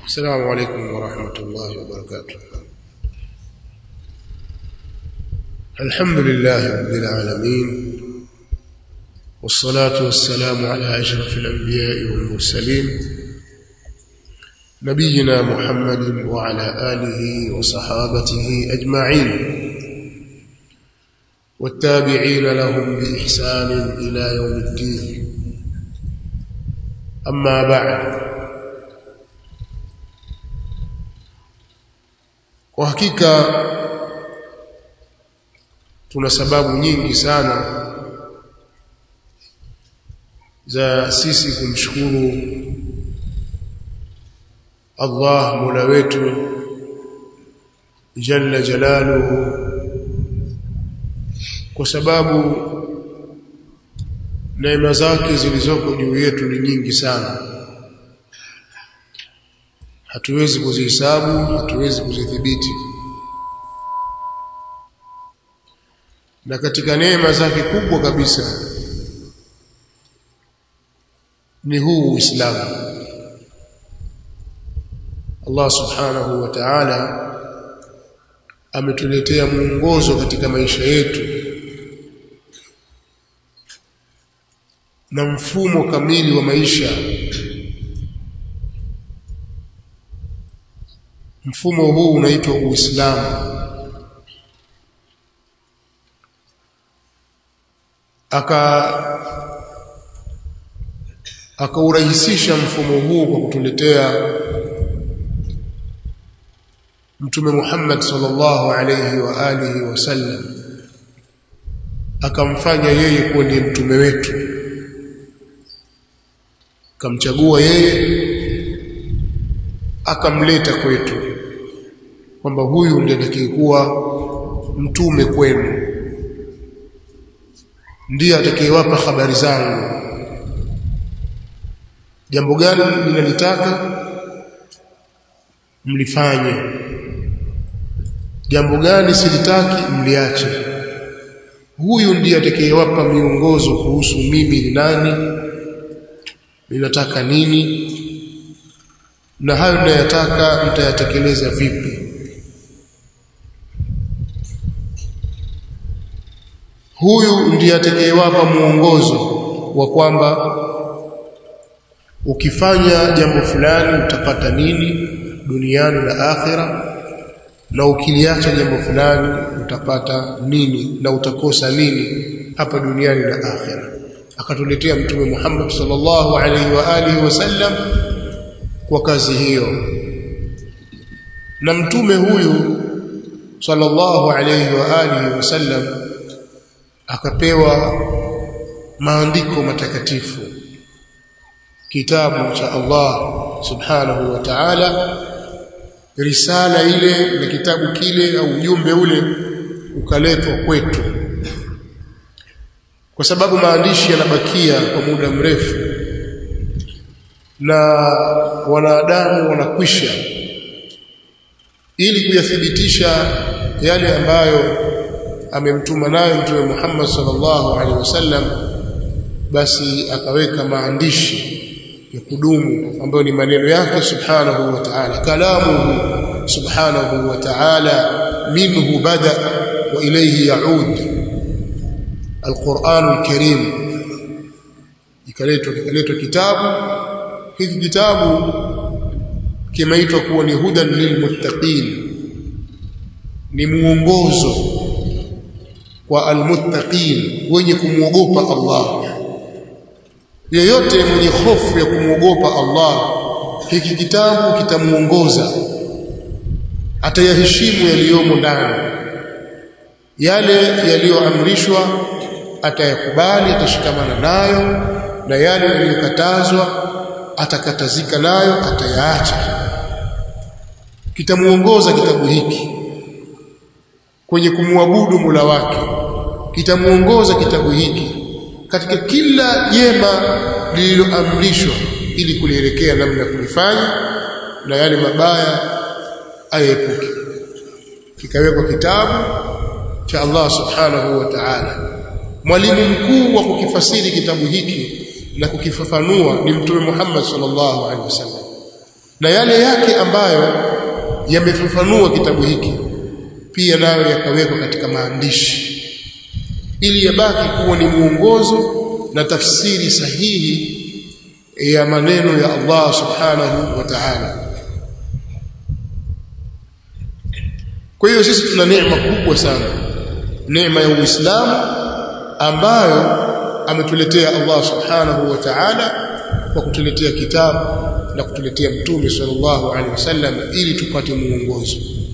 السلام عليكم ورحمة الله وبركاته الحمد لله رب العالمين والصلاة والسلام على أشرف الأنبياء والمرسلين نبينا محمد وعلى آله وصحابته أجمعين والتابعين لهم بإحسان إلى يوم الدين أما بعد kwa hakika tuna sababu nyingi sana za sisi kumshukuru Allah Mola wetu jalla jalaluhu kwa sababu neema zake zilizoko juu yetu ni nyingi sana hatuwezi kuzihesabu hatuwezi kuzidhibiti na katika neema zake kubwa kabisa ni huu Uislamu Allah subhanahu wa ta'ala ametuletea mwongozo katika maisha yetu na mfumo kamili wa maisha mfumo huu unaitwa Uislamu aka akaurahisisha mfumo huu kwa kutuletea Mtume Muhammad sallallahu alayhi wa alihi wasallam akamfanya yeye kuwa ndiye mtume wetu akamchagua yeye akamleta kwetu kwamba huyu ndiye atakayekuwa mtume kwenu ndiye atakayewapa habari zangu jambo gani ninalitaka mlifanye jambo gani silitaki mliache huyu ndiye atakayewapa miongozo kuhusu mimi ni nani ninataka nini na hayo ninayotaka mtayatekeleza vipi huyu ndiye atakayewapa muongozo wa kwamba ukifanya jambo fulani utapata nini duniani na akhira na ukiliacha jambo fulani utapata nini na utakosa nini hapa duniani na akhira akatuletea mtume Muhammad sallallahu alaihi wa alihi wasallam kwa kazi hiyo na mtume huyu sallallahu alaihi wa alihi wasallam akapewa maandiko matakatifu kitabu cha Allah subhanahu wa ta'ala risala ile na kitabu kile au ujumbe ule ukaletwa kwetu kwa sababu maandishi yanabakia kwa muda mrefu na wanadamu wanakwisha ili kuyathibitisha yale ambayo amemtuma nayo mtume Muhammad sallallahu alaihi wasallam basi akaweka maandishi ya kudumu ambayo ni maneno yake subhanahu wa ta'ala kalamuhu subhanahu wa ta'ala minhu bada wa ilayhi yaud alquran alkarim ikaletwa kikaletwa kitabu hiki kitabu kimeitwa kuwa ni hudan lilmuttaqin ni muongozo kwa almuttaqin wenye kumwogopa Allah yeyote mwenye hofu ya kumwogopa Allah hiki kitabu kitamuongoza atayaheshimu yaliyomo ndani yale yaliyoamrishwa atayakubali atashikamana nayo na yale yaliyokatazwa atakatazika nayo atayaacha kitamuongoza kitabu hiki kwenye kumwabudu Mola wake kitamuongoza kitabu hiki katika kila jema lililoamrishwa ili kulielekea namna kulifanya na yale mabaya ayepuke kikawekwa kitabu cha Allah subhanahu wa ta'ala mwalimu mkuu wa kukifasiri kitabu hiki na kukifafanua ni mtume Muhammad sallallahu alaihi wasallam na yale yake ambayo yamefafanua kitabu hiki pia nayo yakawekwa katika maandishi ili yabaki kuwa ni mwongozo na tafsiri sahihi ya maneno ya Allah subhanahu wa ta'ala kwa hiyo sisi tuna neema kubwa sana neema ya Uislamu ambayo ametuletea Allah subhanahu wa ta'ala kwa kutuletea kitabu na kutuletea mtume sallallahu alaihi wasallam ili tupate muongozo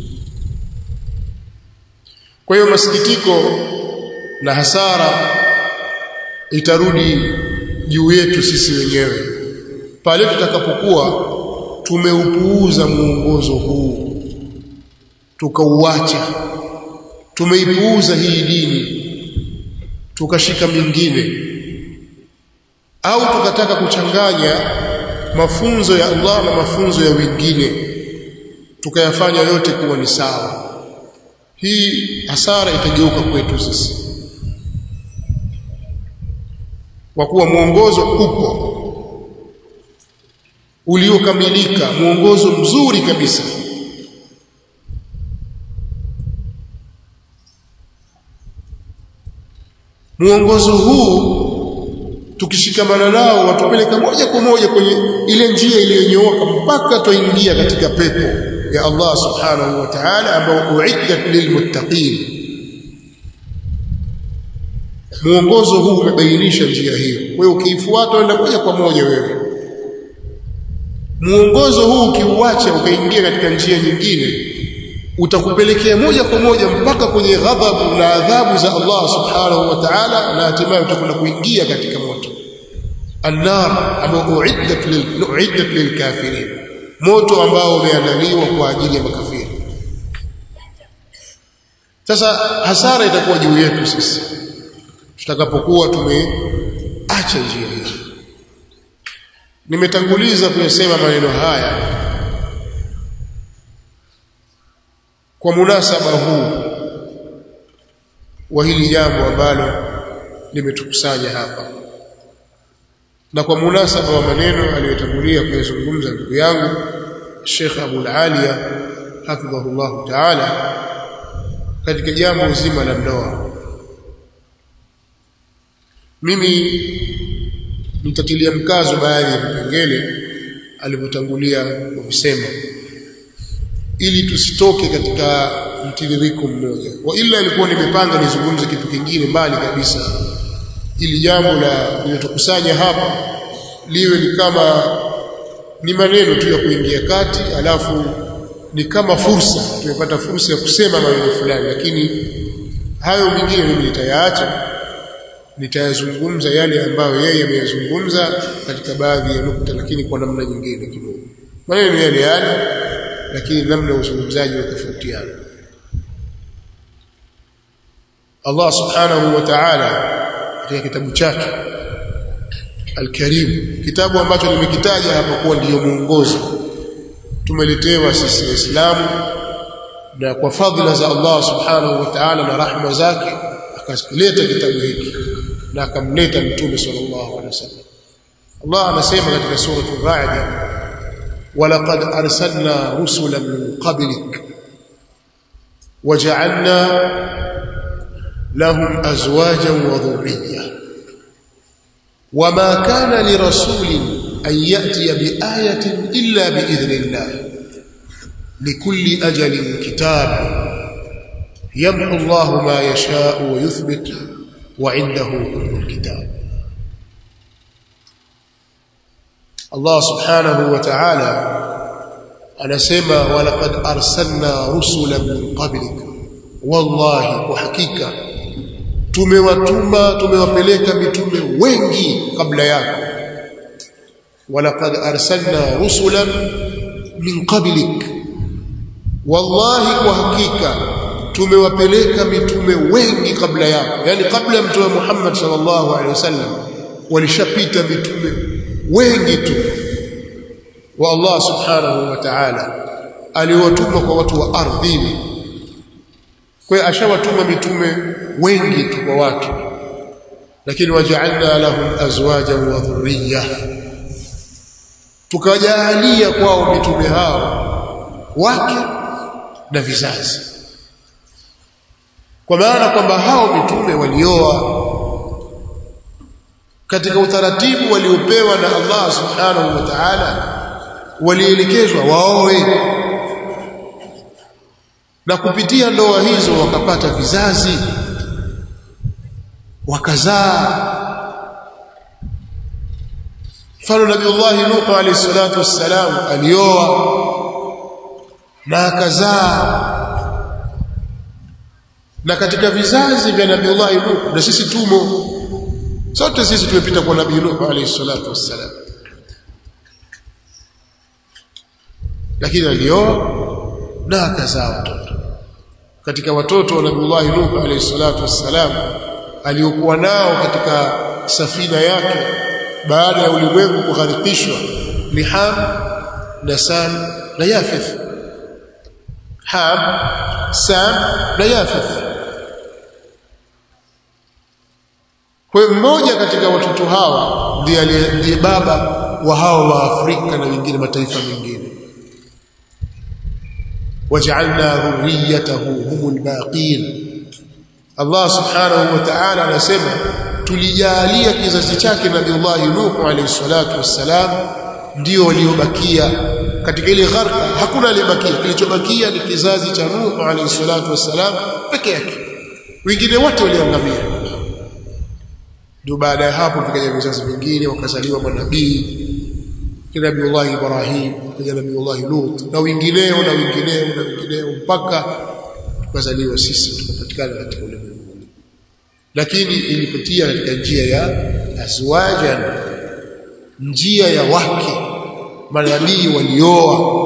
kwa hiyo masikitiko na hasara itarudi juu yetu sisi wenyewe pale tutakapokuwa tumeupuuza muongozo huu tukauacha tumeipuuza hii dini tukashika mingine au tukataka kuchanganya mafunzo ya Allah na mafunzo ya wengine tukayafanya yote kuwa ni sawa hii hasara itageuka kwetu sisi kwa kuwa mwongozo upo uliokamilika mwongozo mzuri kabisa mwongozo huu tukishikamana nao watupeleka moja kwa moja kwenye ile njia iliyonyooka mpaka tuingia katika pepo ya Allah subhanahu wa ta'ala ambao uiddat lilmuttaqin mwongozo huu umebainisha njia hiyo kwa hiyo ukiifuata enda moja kwa moja wewe mwongozo huu ukiuacha ukaingia katika njia nyingine utakupelekea moja kwa moja mpaka kwenye ghadhabu na adhabu za Allah subhanahu wa ta'ala na hatimaye utakwenda kuingia katika moto annar ambao uiddat lil uiddat lilkafirin moto ambao umeandaliwa kwa ajili ya makafiri sasa hasara itakuwa juu yetu sisi tutakapokuwa tumeacha njia hii nimetanguliza kuyasema maneno haya kwa munasaba huu wa hili jambo ambalo limetukusanya hapa na kwa munasaba wa maneno aliyotangulia kuyazungumza ndugu yangu Sheikh Abu Aliya hafidhahullah ta'ala katika jambo zima la ndoa mimi nitatilia mkazo baadhi ya vipengele alivyotangulia kuvisema ili tusitoke katika mtiririko mmoja wa ila ilikuwa nimepanga nizungumze kitu kingine mbali kabisa ili jambo la linatukusanya hapa liwe ni kama ni maneno tu ya kuingia kati alafu ni kama fursa tumepata fursa ya kusema maneno fulani lakini hayo mengine mimi nitayaacha nitayazungumza yale ambayo yeye ameyazungumza katika baadhi ya nukta lakini kwa namna nyingine kidogo maneno yale yale lakini namna ya uzungumzaji tofautiana Allah subhanahu wa ta'ala katika kitabu chake Al-Karim kitabu ambacho nimekitaja hapa kuwa ndiyo mwongozo tumeletewa sisi waislamu na kwa fadhila za Allah subhanahu wa ta'ala na rahma zake akaleta kitabu hiki na akamleta mtume sallallahu alaihi wasallam Allah anasema katika sura ar-Ra'd ولقد أرسلنا رسلا من قبلك وجعلنا لهم أزواجا وذرية وما كان لرسول أن يأتي بآية إلا بإذن الله لكل أجل كتاب يمحو الله ما يشاء ويثبت وعنده أم الكتاب Allah subhanahu wa ta'ala anasema walaqad arsalna rusulan min qablik wallahi kwa hakika tumewatuma tumewapeleka mitume wengi kabla yako walaqad arsalna rusulan min qablik wallahi kwa hakika tumewapeleka mitume wengi kabla yako yani kabla mtume Muhammad sallallahu alaihi wasallam walishapita mitume wengi tu wa Allah subhanahu wa ta'ala aliwatuma kwa watu wa ardhini kwa hiyo ashawatuma mitume wengi tu kwa watu lakini waja'alna lahum azwajan wa dhurriyya tukajalia kwao mitume hao wake na vizazi kwa maana kwamba hao mitume walioa katika utaratibu waliopewa na Allah subhanahu wa ta'ala walielekezwa waoe na kupitia ndoa hizo wakapata vizazi wakazaa mfano nabiullahi nuh alayhi salatu wassalam alioa na akazaa na katika vizazi vya nabiullahi nuh na sisi tumo sote sisi tumepita kwa nabii nuh alayhi salatu wassalam lakini alioa na akazaa watoto katika watoto wa nabiullahi nuh alayhi salatu wassalam aliokuwa nao katika safina yake baada ya ulimwengu kugharikishwa ni Ham na Sam na Yafith Ham Sam na Yafith kwa mmoja katika watoto hawa ndiye ndiye baba wa hao wa Afrika na wengine mataifa mengine waj'alna dhurriyyatahu humul baqin Allah subhanahu wa ta'ala anasema tulijalia kizazi chake Nabiullahi Nuh alayhi salatu wassalam ndio waliobakia katika ile gharqa hakuna aliyebakia kilichobakia ni kizazi cha Nuh alayhi salatu wassalam peke yake wengine wote waliangamia ndio baada ya hapo vikaja vizazi vingine wakazaliwa manabii kina Nabiullahi Ibrahim kina Nabiullahi Lut na wengineo na wengineo na wengineo mpaka tukazaliwa sisi tukapatikana katika ulimwengu lakini ilipitia katika njia ya azwajan njia ya wake manabii walioa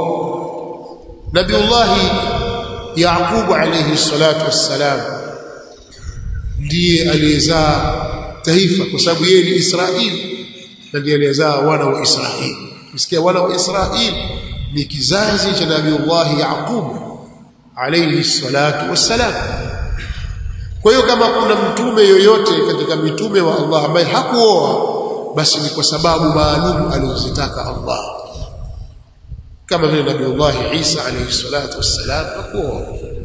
Nabiullahi Yaqub alayhi salatu wassalam ndiye aliyezaa taifa kwa sababu yeye ni Israeli na ndiye aliyezaa wana wa Israeli msikia wana wa Israeli ni kizazi cha Nabiullahi Yaqub alayhi salatu wassalam kwa hiyo kama kuna mtume yoyote katika mitume wa Allah ambaye hakuoa basi ni kwa sababu maalum alizozitaka Allah kama vile Nabiullah Isa alayhi salatu wassalam hakuoa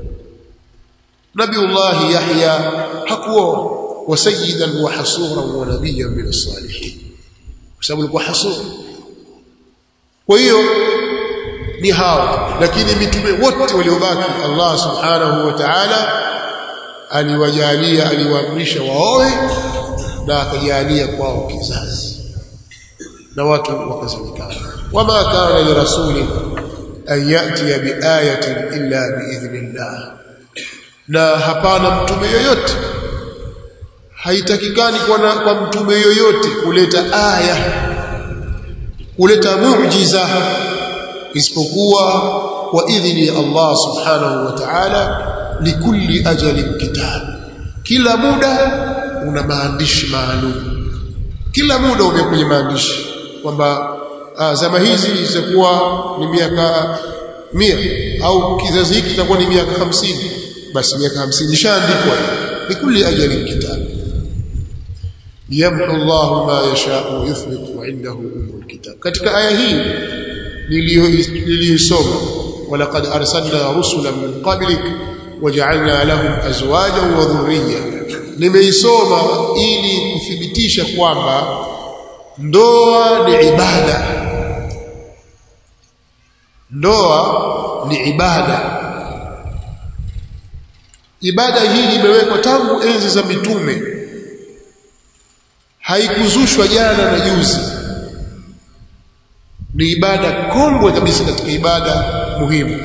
Nabiullah Yahya hakuoa wa sayyidan wa hasuran wa nabiyyan min as-salihin kwa sababu alikuwa hasur kwa hiyo ni hao lakini mitume wote waliobaki Allah subhanahu wa ta'ala aliwajalia aliwaamrisha waoe na akajalia kwao kizazi na watu wakazalikana wama kana li rasuli an yati bi ayatin illa bi idhnillah na hapana mtume yoyote haitakikani kwa, na, kwa mtume yoyote kuleta aya kuleta muujiza isipokuwa kwa idhini ya Allah subhanahu wa ta'ala likulli ajalin kitab kila muda una maandishi maalum kila muda ume kwenye maandishi kwamba zama hizi zitakuwa ni miaka mia au kizazi hiki kitakuwa ni miaka hamsini basi miaka hamsini ishaandikwa likulli ajalin kitab yamhu Allah ma yasha wa yuthbit wa indahu umul kitab katika aya hii niliyosoma walaqad arsalna rusulan min qablik waja'alna lahum azwajan wa dhurriyya nimeisoma ili kuthibitisha kwamba ndoa ni ibada ndoa ni ibada ibada hii imewekwa tangu enzi za mitume haikuzushwa jana na juzi ni ibada kongwe kabisa katika ibada muhimu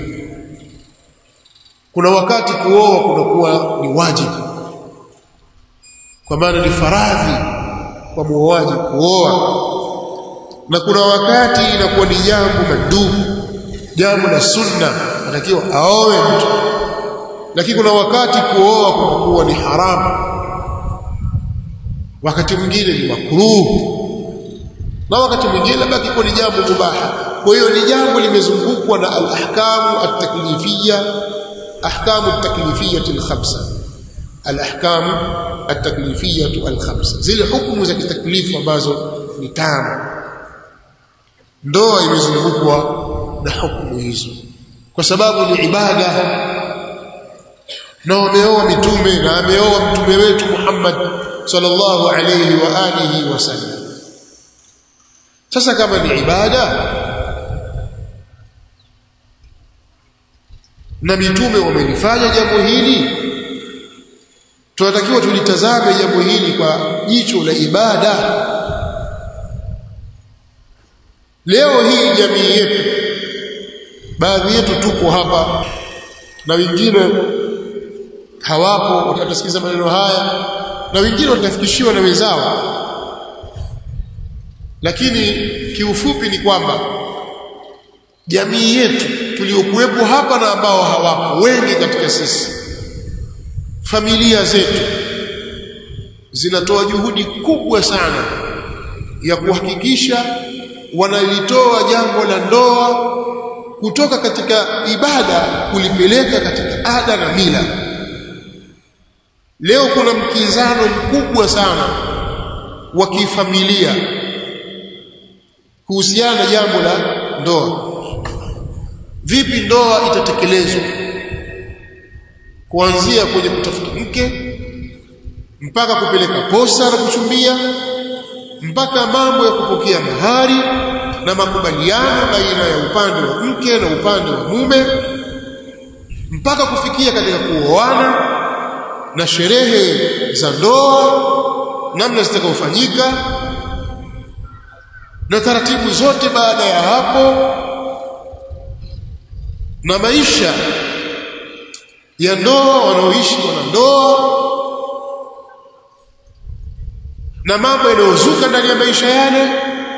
kuna wakati kuoa kunakuwa ni wajibu kwa maana ni faradhi kwa muoaji kuoa na kuna wakati inakuwa ni jambo madumu jambo la sunna anatakiwa aoe mtu lakini kuna wakati kuoa kunakuwa ni haramu wakati mwingine ni makruh na wakati mwingine labda kiko ni jambo mubaha kwa hiyo ni jambo limezungukwa na al-ahkamu at-taklifiyya ahkamu at-taklifiyya al-khamsa al-ahkamu at-taklifiyya al-khamsa zile hukumu za kitaklifu ambazo ni tano ndoa imezungukwa na hukumu hizo kwa sababu ni ibada na wameoa mitume na ameoa mtume wetu Muhammad sallallahu alayhi wa alihi wasallam sasa kama ni ibada na mitume wamelifanya jambo hili tunatakiwa tulitazame jambo hili kwa jicho la ibada leo hii jamii yetu baadhi yetu tuko hapa na wengine hawapo watasikiza maneno haya na wengine watafikishiwa na wenzao lakini kiufupi ni kwamba jamii yetu tuliokuwepo hapa na ambao hawapo wengi katika sisi familia zetu zinatoa juhudi kubwa sana ya kuhakikisha wanalitoa jambo la ndoa kutoka katika ibada kulipeleka katika ada na mila leo kuna mkizano mkubwa sana wa kifamilia kuhusiana na jambo la ndoa vipi ndoa itatekelezwa kuanzia kwenye kutafuta mke mpaka kupeleka posa na kuchumbia mpaka mambo ya kupokea mahari na makubaliano baina ya upande wa mke na upande wa mume mpaka kufikia katika kuoana na sherehe za ndoa namna zitakazofanyika na taratibu zote baada ya hapo na maisha ya ndoa wanaoishi wanandoa na mambo yanayozuka ndani ya maisha yale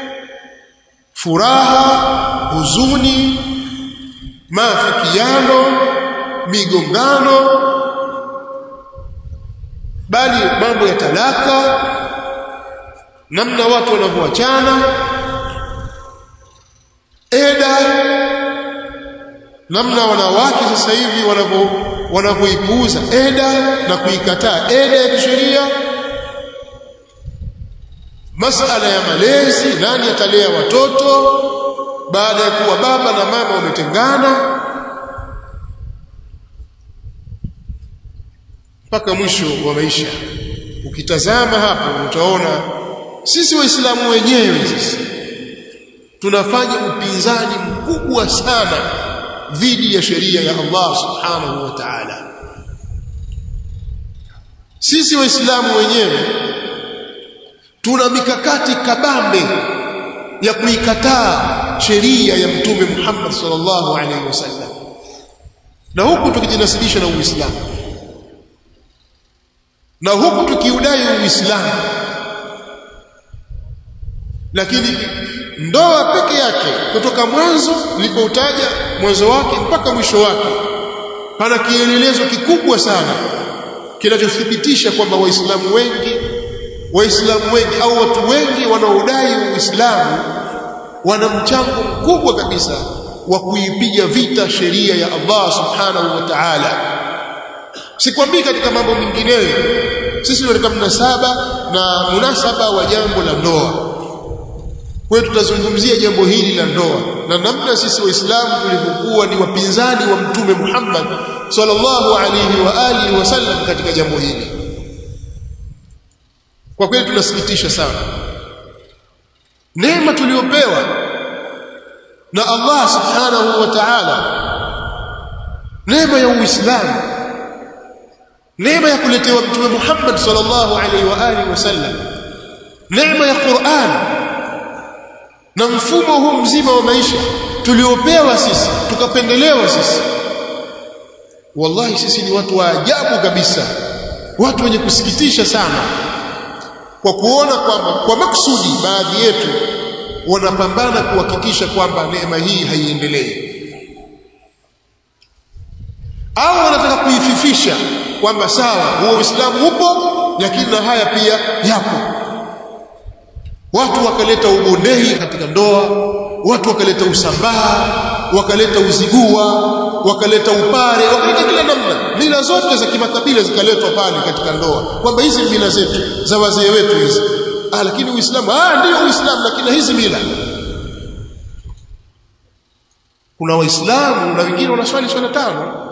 furaha huzuni maafikiano migongano bali mambo ya talaka namna watu wanavyoachana eda namna wanawake sasa hivi wanavyo wanavyoipuuza eda na kuikataa eda ya kisheria masala ya malezi nani atalea watoto baada ya kuwa baba na mama wametengana mpaka mwisho wa maisha ukitazama hapo utaona sisi waislamu wenyewe sisi tunafanya upinzani mkubwa sana dhidi ya sheria ya Allah subhanahu wa ta'ala sisi waislamu wenyewe tuna mikakati kabambe ya kuikataa sheria ya mtume Muhammad sallallahu alaihi wasallam na huku tukijinasibisha na Uislamu na huku tukiudai Uislamu lakini ndoa peke yake kutoka mwanzo nilipoutaja mwanzo wake mpaka mwisho wake pana kielelezo kikubwa sana kinachothibitisha kwamba waislamu wengi waislamu wengi au watu wengi wanaodai uislamu wana mchango mkubwa kabisa wa kuipiga vita sheria ya Allah subhanahu wa ta'ala sikwambii katika mambo mengineyo sisi katika mnasaba na munasaba wa jambo la ndoa kwa hiyo tutazungumzia jambo hili la ndoa na namna sisi waislamu tulivyokuwa ni wapinzani wa mtume Muhammad sallallahu alaihi wa alihi wasallam katika jambo hili kwa kweli tunasikitisha sana neema tuliyopewa na Allah subhanahu wa ta'ala neema ya uislamu neema ya kuletewa mtume Muhammad sallallahu alaihi wa alihi wasallam neema ya Qur'an na mfumo huu mzima wa maisha tuliopewa sisi tukapendelewa sisi wallahi sisi ni watu wa ajabu kabisa watu wenye kusikitisha sana kwa kuona kwamba kwa maksudi baadhi yetu wanapambana kuhakikisha kwamba neema hii haiendelei au wanataka kuififisha kwamba sawa huo Uislamu upo lakini na haya pia yapo watu wakaleta ubondei katika ndoa watu wakaleta usambaa wakaleta uzigua wakaleta upare wakaleta kila namna mila zote za kimakabila zikaletwa pale katika ndoa kwamba hizi mila zetu za wazee wetu hizi ah lakini uislamu ah ndio uislamu lakini hizi mila kuna waislamu na wengine wanaswali swala tano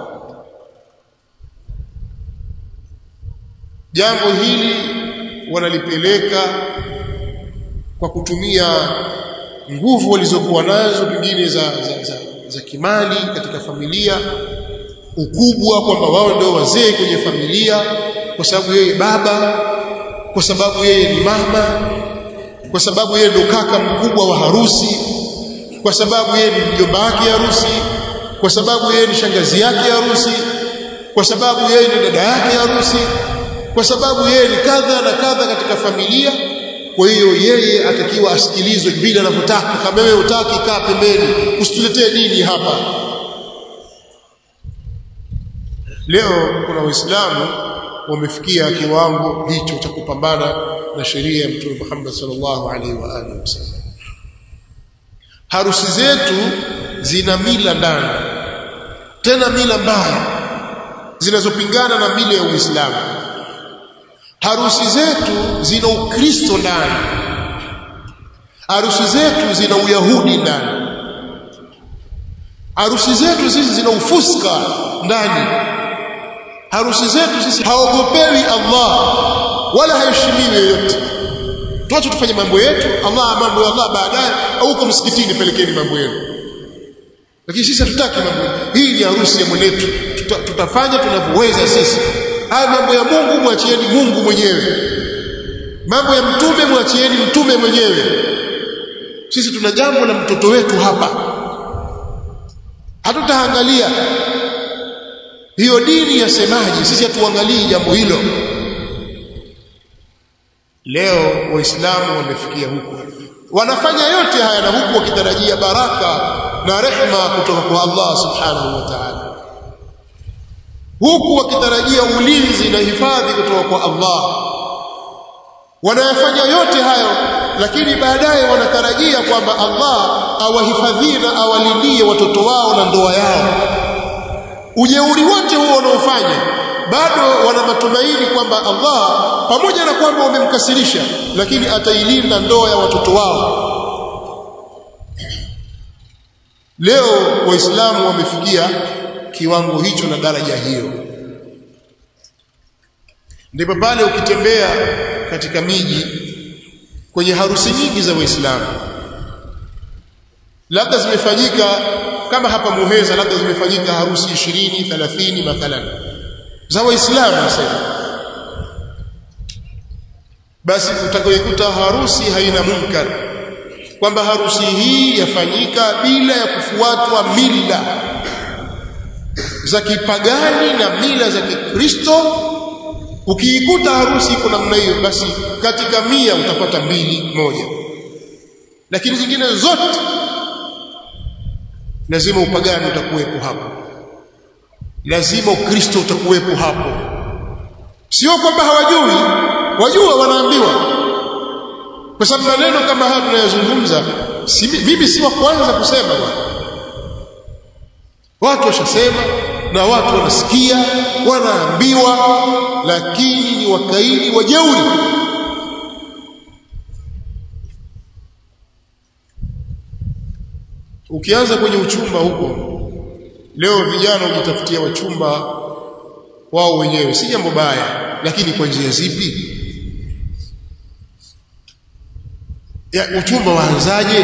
jambo hili wanalipeleka kwa kutumia nguvu walizokuwa nazo pengine za, za, za, za kimali katika familia ukubwa kwamba wao ndio wazee kwenye familia kwa sababu yeye baba kwa sababu yeye ni mama kwa sababu yeye ndio kaka mkubwa wa harusi kwa sababu yeye ni mjomba wake harusi kwa sababu yeye ni shangazi yake harusi kwa sababu yeye ni dada yake harusi kwa sababu yeye ni kadha na kadha katika familia kwa hiyo yeye atakiwa asikilizwe vile anavyotaka kama wewe utaki kaa pembeni usituletee nini hapa leo kuna waislamu wamefikia kiwango hicho cha kupambana na sheria ya mtume Muhammad sallallahu alaihi wa alihi wasallam harusi zetu zina mila ndani tena mila mbaya zinazopingana na mila ya Uislamu harusi zetu zina ukristo ndani harusi zetu zina uyahudi ndani harusi zetu sisi zina ufuska ndani harusi zetu sisi haogopewi Allah wala haheshimiwi yoyote tuache tufanye mambo yetu Allah mambo ya Allah baadaye au huko msikitini pelekeni mambo yenu lakini sisi hatutaki mambo hii ni harusi ya mwenetu Tuta, tutafanya tunavyoweza sisi haya mambo ya Mungu mwachieni Mungu mwenyewe mambo ya mtume mwachieni mtume mwenyewe sisi tuna jambo la mtoto wetu hapa hatutaangalia hiyo dini yasemaje sisi hatuangalii jambo hilo leo waislamu wamefikia huko wanafanya yote haya na huku wakitarajia baraka na rehma kutoka kwa Allah subhanahu wa ta'ala huku wakitarajia ulinzi na hifadhi kutoka kwa Allah wanayafanya yote hayo lakini baadaye wanatarajia kwamba Allah awahifadhie na awalindie watoto wao na ndoa yao ujeuri wote huo wanaofanya bado wana matumaini kwamba Allah pamoja na kwamba wamemkasirisha lakini atailinda ndoa ya watoto wao leo waislamu wamefikia kiwango hicho na daraja hiyo ndipo pale ukitembea katika miji kwenye harusi nyingi za waislamu labda zimefanyika kama hapa Muheza labda zimefanyika harusi 20 30 mathalan za waislamu nasema basi utakayokuta harusi haina munkar kwamba harusi hii yafanyika bila ya kufuatwa mila za kipagani na mila za Kikristo ukiikuta harusi iko namna hiyo basi katika mia utapata mbili moja lakini zingine zote lazima upagani utakuwepo hapo lazima ukristo utakuwepo hapo sio kwamba hawajui wajua wanaambiwa kwa sababu maneno kama haya tunayozungumza si, mimi si wa kwanza kusema bwana watu washasema na watu wanasikia wanaambiwa lakini ni wakaidi wajeuri ukianza kwenye uchumba huko leo vijana hujitafutia wachumba wao wenyewe si jambo baya lakini kwa njia zipi ya uchumba waanzaje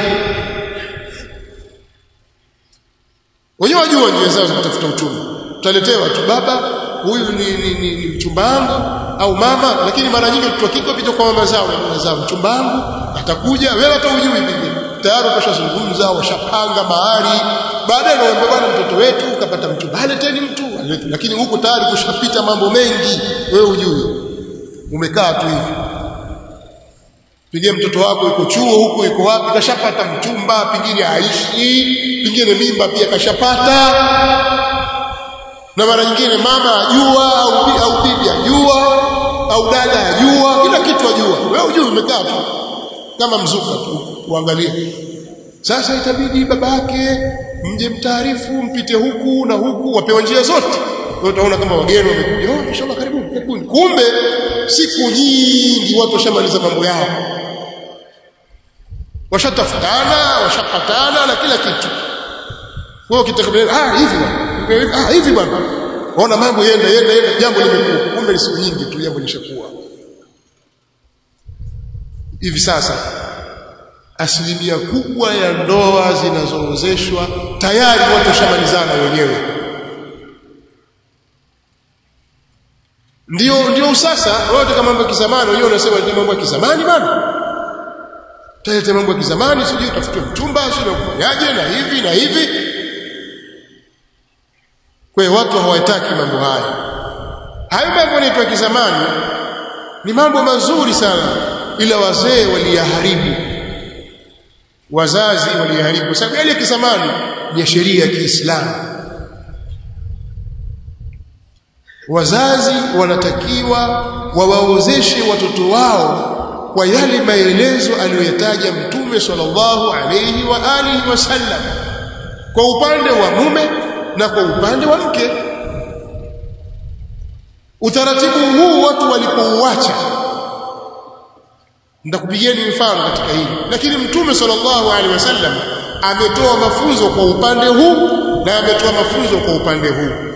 wenyewe wajua njia zao za kutafuta uchumba utaletewa tu baba huyu ni, ni, ni, ni mchumba wangu au mama lakini mara nyingi mtu akiko pita kwa mama zao na mama zao mchumba wangu atakuja wewe hata hujui pengine tayari washazungumza washapanga mahali baadaye naomba bwana mtoto wetu ukapata mchumba aleteni mtu lakini huko tayari kushapita mambo mengi wewe hujui umekaa tu hivi pengine mtoto wako yuko chuo huko yuko wapi kashapata mchumba pengine haishi pengine mimba pia kashapata na mara nyingine mama ajua au, au bibi ajua au dada ajua kila kitu ajua wewe hujui umekaa tu kama mzuka tu uangalie sasa itabidi babake mje mtaarifu mpite huku na huku wapewa njia zote utaona kama wageni wamekuja oh inshallah karibuni karibuni kumbe siku nyingi watu washamaliza mambo yao washatafutana washapatana na kila kitu wewe ukitaka ah hivi bwana ah hivi bwana waona mambo yenda yenda yenda jambo limekuwa kumbe ni siku nyingi tu jambo lishakuwa hivi sasa asilimia kubwa ya ndoa zinazoozeshwa tayari watu washamalizana wenyewe ndio ndio sasa wote kama mambo ya kizamani wenyewe unasema ni mambo ya kizamani bana tayari mambo ya kizamani sijui utafute mchumba sijui kufanyaje na hivi na hivi kwa hiyo watu hawataki mambo haya hayo mambo yanaitwa kizamani ni mambo mazuri sana ila wazee waliyaharibu wazazi waliyaharibu kwa sababu yale ya kizamani ni ya sheria ya Kiislamu wazazi wanatakiwa wawaozeshe watoto wao kwa yale maelezo aliyoyataja mtume sallallahu alayhi wa alihi wasallam kwa upande wa mume na kwa upande wa mke utaratibu huu watu walipouacha nitakupigieni mfano katika hili lakini mtume sallallahu alaihi wasallam ametoa mafunzo kwa upande huu na ametoa mafunzo kwa upande huu